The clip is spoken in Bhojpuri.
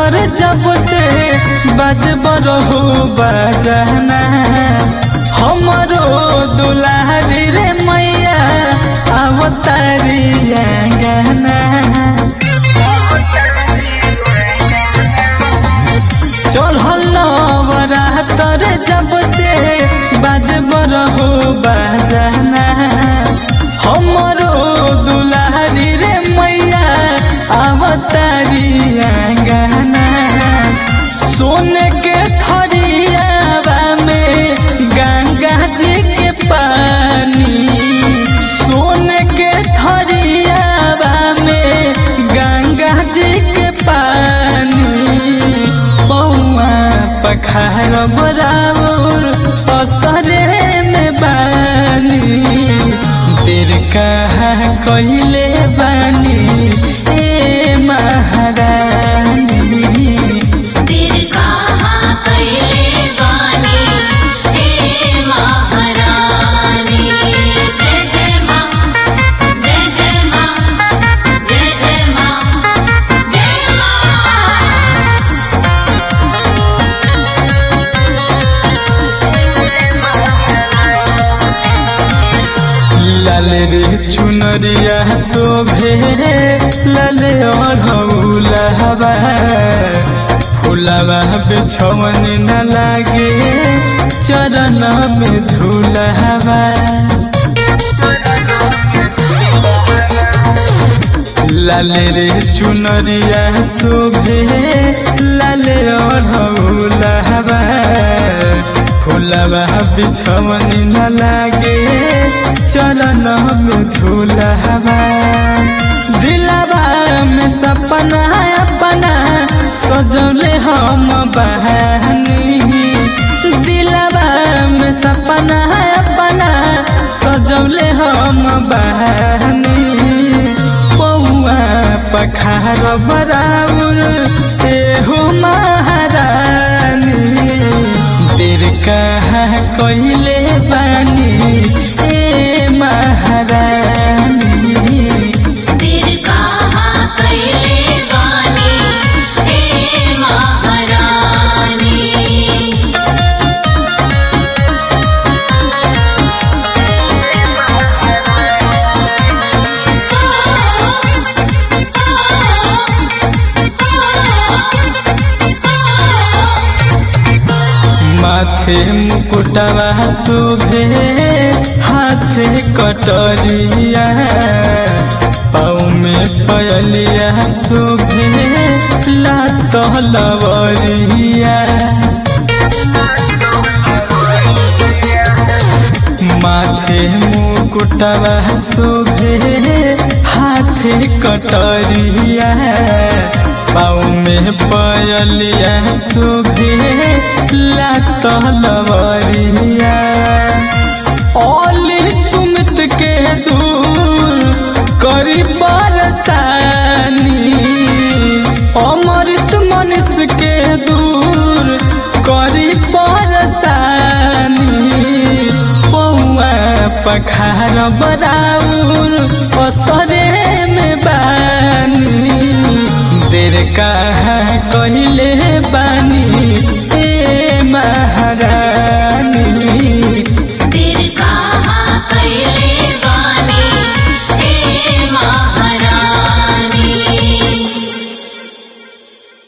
तर जब से बजबर हो बजना हमरो दुलारी रे मैया अवतारी आंगना चढ़ल नवरातर जब से बजबर हो बजना हमरो दुलारी रे मैया अवतारी आंगना सोने के थरियावा में गंगा जी के पानी सोने के थरियावा में गंगा जी के पानी पौआ पखार बराबर असरे में बानी देर कहाँ कहिले बानी ए महारानी तेरे कहाँ कैले बानी हे महारानी जय जय माँ जय जय माँ जय जय माँ जय माँ लाल रे चुनरिया शोभे लाल अढ़ौलहबा फुलवा बिछवन न लागे चरण में धुलहबा लाल रे चुनरिया शोभे लाल अढ़ौलहबा फुलवा बिछवन न लागे चरण में धुलहबा दिलवा में सपना अपना सजौले हम बहानी दिलवा में सपना अपना सजौले हम बहानी पौआ पखार बराबर एहो महारानी देर कहाँ कहिले बानी ए महारानी तेरे कहाँ कैले बानी हे महारानी माथे मुकुटवा शोभे हाथे कटरिया पाँव में पयलिया शोभे लात लवरिया माथे मुकुटवा शोभे हाथे कटरिया पाँव में पयलिया शोभे लात लवरिया ओली सुमित के दूर करी बरसानी अमृत मनुष्य के दूर करी बरसानी पौआ पखार बराउर